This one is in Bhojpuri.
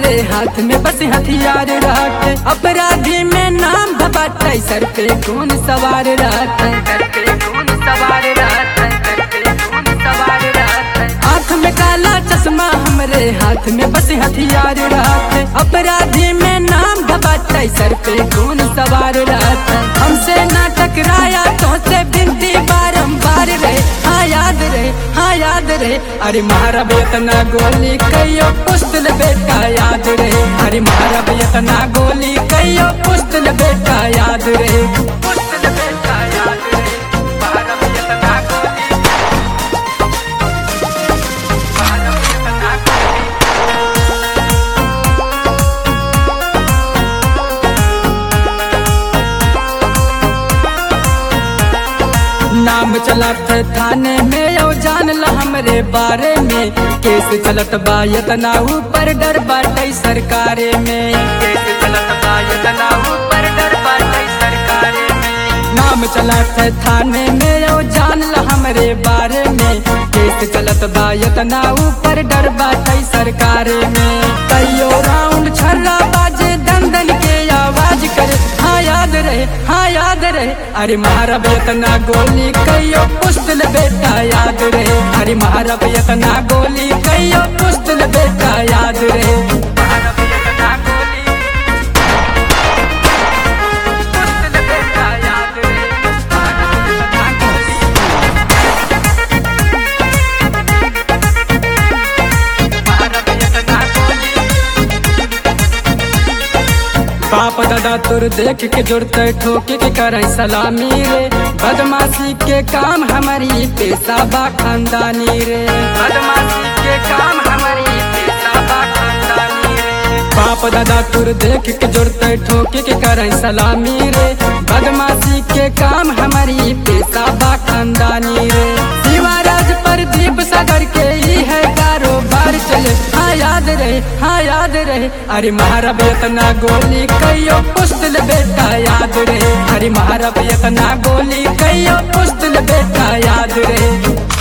हमरे हाथ में बस हथियार रहते अपराधी में नाम धबाटे सर पे कौन सवार रहते सर पे कौन सवार रहते सर पे कौन सवार रहते आँख में काला चश्मा हमरे हाथ में बस हथियार रहते अपराधी में नाम धबाटे सर पे कौन सवार रहते हमसे ना टकराया तो से बिनती बारंबार रहे हाँ याद रहे हाँ याद रहे अरे मारा बेतना गोली कहियो पुस्तल बेटा याद रहे अरे मारा बेतना गोली कहियो पुस्तल बेटा याद रहे पुस्तल बेटा याद रहे मारा बेतना गोली मारा बेतना गोली नाम चलत थाने में यो जान ल हमरे बारे में केस चलत बा यतना ऊपर डर बाटे सरकारे में केस चलत बा यतना ऊपर डर बाटे सरकारे में नाम चलत थाने में यो जान ल हमरे बारे में केस चलत बा यतना ऊपर डर बाटे सरकारे में कईयो राउंड छर्रा बाजे दंदन के आवाज करे हाँ याद रहे हाँ याद रहे अरे मारा बेतना गोली कहियो पुस्तल बेटा याद रहे अरे मारा बेतना गोली कहियो पुस्तल बेटा याद रहे मारा बेतना गोली पुस्तल बेटा याद रहे मारा बेतना गोली मारा बेतना गोली पाप दादा तुर देख के जुड़ते ठोके के करे सलामी रे बदमाशी के काम हमारी पेशा बा खानदानी रे बदमाशी के काम हमारी पेशा बा खानदानी रे पाप दादा तुर देख के जुड़ते ठोके के करे सलामी रे बदमाशी के काम हमारी पेशा बा खानदानी रे शिवाराज प्रदीप सागर के ही है कारोबार चले हाँ याद रहे हाँ याद रहे अरे मारा बेतना गोली कहियो पुस्तल बेटा याद रहे अरे मारा बेतना गोली कहियो पुस्तल बेटा याद रहे